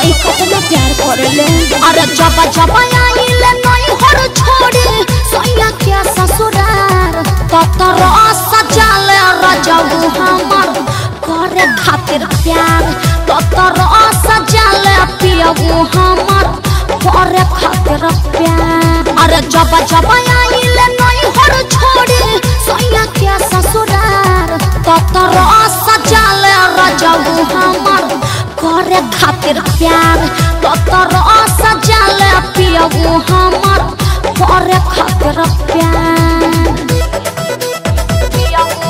बताई कितना प्यार करेले अरे जब जब आइले नहीं हर छोड़ी सैया के ससुरार ततर सजाले रजऊ हमर करे खातिर प्यार ततर सजाले पियऊ हमर करे खातिर प्यार अरे जब जब आइले नहीं हर छोड़ी सैया के ससुरार ततर सजाले रजऊ हमर करे खातिर प्यार ततर सजाले पियऊ हमर करे खातिर प्यार पियऊ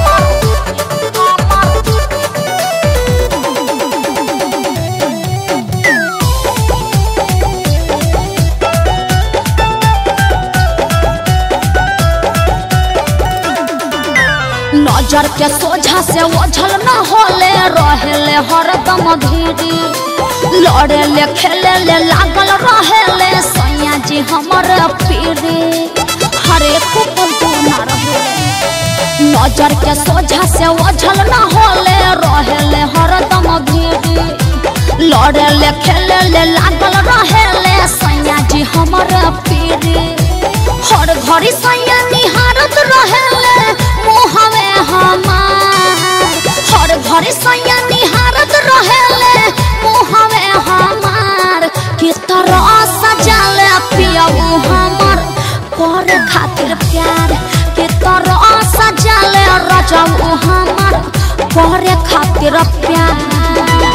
नजर के सोझा से ओझल न होले रहेले हरदम धीरी लड़े ले खेले ले लागल रहेले सैया जी हमर पीरी हरे कुपल तू ना रहे नजर के सोझा से ओझल न होले रहेले हरदम धीरी लड़े ले खेले ले लागल रहेले सैया जी हमर पीरी हर घड़ी सैया निहारत रहेले मुहवे हमार हर घड़ी सैया निहारत रहेले मुहवे हमार कि तरह सजाले पियऊ हमर कर खातिर प्यार कि तरह सजाले रजऊ हमर करे खातिर प्यार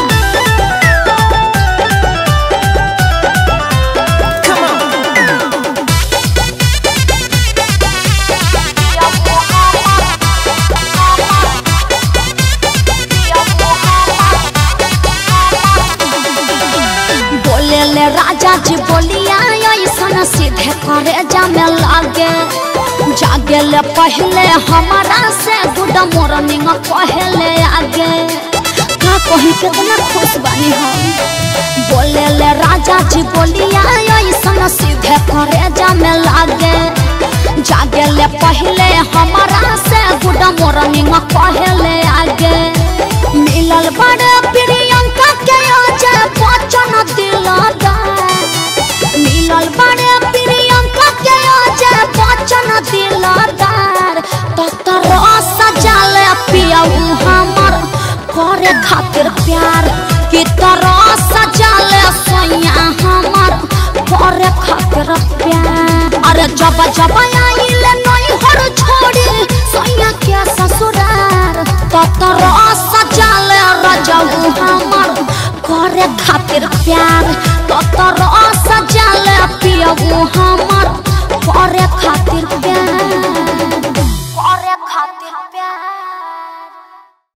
बोले ले राजा जी बोलिया ऐसन सीधे करे जामे लागे जागे ले पहले हमारा से गुड मॉर्निंग पहले आगे का कही कितना खुश बानी हम बोले ले राजा जी बोलिया ऐसन सीधे करे जामे लागे जागे ले पहले हमारा से गुड मॉर्निंग पहले आगे मिलल बड़े प्रियंका के अजय बच्चन दिलदार मिलल बड़े प्रियंका के अजय बच्चन दिलदार ततर सजाले पियऊ हमर करे खातिर प्यार कि तरह सजाले सोया हमर करे खातिर प्यार अरे जब जब आइले नहीं हर छोड़ी सोया के ससुरार ततर सजाले रजऊ हमर करे खातिर प्यार ततर सजाले पियऊ हमर करे खातिर प्यार